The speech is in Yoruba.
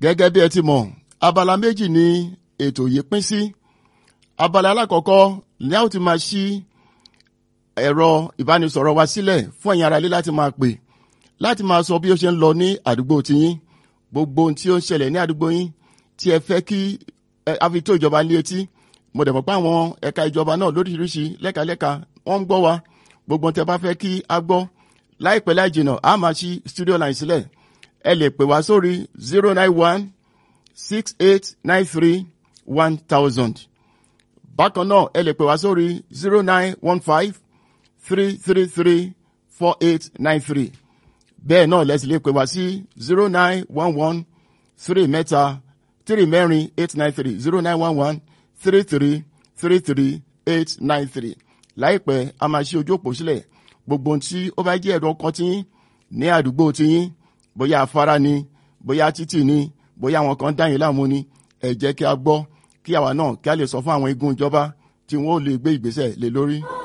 gẹ́gẹ́ bí ẹ ti mọ̀ abala méjì ni ètò yìí pín sí abala alákọ̀ọ́kọ́ ní a ó ti máa ṣí ẹ̀rọ ìbánisọ̀rọ̀ wa sílẹ̀ fún ẹ̀yin aráalé láti máa pè láti máa sọ bí ó ṣe ń lọ ní àdúgbò tiyín gbogbo ohun tí ó ń ṣẹlẹ̀ ní àdúgbò yín tí ẹ fẹ́ kí a fi tó ìjọba ní etí mo dẹ̀ mọ̀ pé àwọn ẹ̀ka ìjọba náà lóríṣiríṣi lẹ́kalẹ́ka wọ́n ń gbọ́ wa gbogbo ohun tí ẹ bá fẹ́ kí a gbọ́ láìpẹ́ láì jìnà a máa ṣí studio line sílẹ̀ ẹ lè pè wá sórí zero nine one six eight nine three one thousand bákan náà ẹ lè pè wá sórí zero nine one five three three three four eight nine three bẹ́ẹ̀ náà lẹ́sìn lè pè wá sí zero nine one one three mẹ́ta three mẹ́rin eight nine three zero nine one one three three three three eight nine three láìpẹ́ a máa ṣí ojú òpó sílẹ̀ gbogbo ohun tí ó bá jẹ́ ẹ̀rọ ọkàn tí ní àdúgbò tiyín bóyá afárá ni bóyá títì ni bóyá àwọn kan dáyìn láàmú ni ẹ jẹ́ kí a gbọ́ kí àwa náà kí a lè sọ fún àwọn igun ìjọba tí wọ́n ó lè gbé ìgbésẹ̀ lé lórí.